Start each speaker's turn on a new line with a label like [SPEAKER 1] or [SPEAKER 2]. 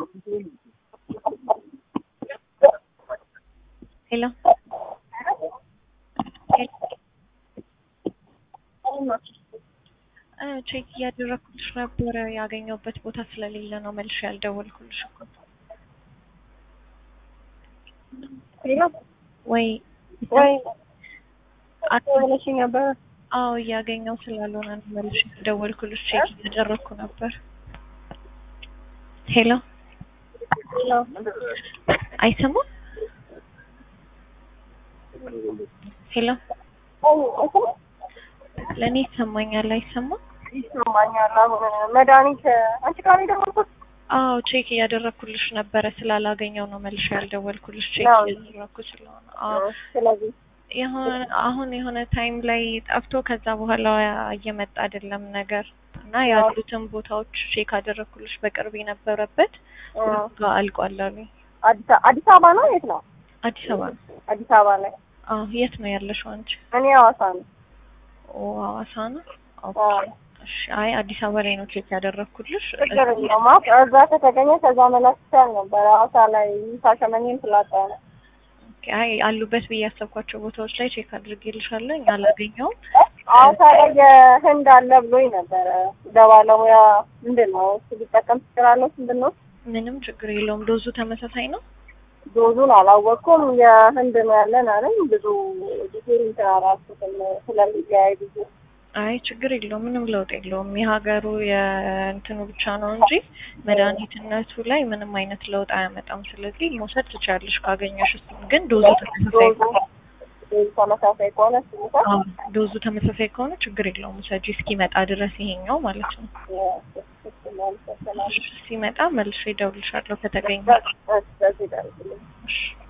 [SPEAKER 1] ሄሎ ቼክ እያደረኩልሽ ነበረ ያገኘሁበት ቦታ ስለሌለ ነው መልሼ ያልደወልኩልሽ እኮ
[SPEAKER 2] ሄሎ
[SPEAKER 1] ወይ
[SPEAKER 2] ወይ
[SPEAKER 1] አት-
[SPEAKER 2] ብለሽኝ ነበር።
[SPEAKER 1] አዎ እያገኘው ስላልሆነ ነው መልሼ ያልደወልኩልሽ ቼክ እያደረኩ ነበር ሄሎ
[SPEAKER 2] ሄሎ
[SPEAKER 1] አይሰማም ሄሎ
[SPEAKER 2] አይ አይሰማም?
[SPEAKER 1] ለእኔ ይሰማኛል አይሰማም
[SPEAKER 2] ይሰማኛል። አሁን መድኃኒት አንቺ ጋር ነው የደወልኩት።
[SPEAKER 1] አዎ ቼክ እያደረኩልሽ ነበረ ስላላገኘው ነው መልሼ ያልደወልኩልሽ ቼክ
[SPEAKER 2] ነው።
[SPEAKER 1] እያደረኩ ስለሆነ አዎ
[SPEAKER 2] ስለዚህ
[SPEAKER 1] የሆነ አሁን የሆነ ታይም ላይ ጠፍቶ ከዛ በኋላ እየመጣ አይደለም ነገር እና ያሉትን ቦታዎች ቼክ አደረኩልሽ በቅርብ የነበረበት
[SPEAKER 2] አዎ።
[SPEAKER 1] ጋር አልቋል አሉኝ።
[SPEAKER 2] አዲስ አዲስ አበባ ነው የት ነው?
[SPEAKER 1] አዲስ አበባ ነው።
[SPEAKER 2] አዲስ አበባ ላይ
[SPEAKER 1] አዎ የት ነው ያለሽው አንቺ?
[SPEAKER 2] እኔ ሐዋሳ ነው።
[SPEAKER 1] ኦ ሐዋሳ ነው። ኦኬ
[SPEAKER 2] አዎ።
[SPEAKER 1] እሺ። አይ አዲስ አበባ ላይ ነው ቼክ ያደረኩልሽ።
[SPEAKER 2] ችግር የለውም። አዎ፣ እዛ ከተገኘ ከዛ መላክ ይቻል ነበር። ሐዋሳ ላይ ሻሸመኔን ስላጣ ነው።
[SPEAKER 1] ኦኬ። አይ አሉበት ብዬ ያሰብኳቸው ቦታዎች ላይ ቼክ አድርጌልሻለሁ። አላገኘውም።
[SPEAKER 2] ሐዋሳ ላይ የህንድ አለ ብሎኝ ነበረ። በባለሙያ ምንድን ነው እሱ ሊጠቀም ትችላለች ምንድን ነው
[SPEAKER 1] ምንም ችግር የለውም። ዶዙ ተመሳሳይ ነው።
[SPEAKER 2] ዶዙን አላወቅኩም። የህንድ ነው ያለን አለኝ። ብዙ ዲቴል እንትን አላልኩትም ስለሚለያይ ብዙ
[SPEAKER 1] አይ ችግር የለውም። ምንም ለውጥ የለውም። የሀገሩ የእንትኑ ብቻ ነው እንጂ መድኃኒትነቱ ላይ ምንም አይነት ለውጥ አያመጣም። ስለዚህ መውሰድ ትችያለሽ ካገኘሽ። እሱን ግን ዶዙ ተመሳሳይ
[SPEAKER 2] ዶዙ ዶዙ ተመሳሳይ ከሆነ ስሙታ
[SPEAKER 1] አዎ፣ ዶዙ ተመሳሳይ ከሆነ ችግር የለውም። ውሰጂ እስኪመጣ ድረስ ይሄኛው ማለት ነው። ሲመጣ መልሼ እደውልልሻለሁ ከተገኘ።
[SPEAKER 2] በዚህ ደረስልኝ።
[SPEAKER 1] እሺ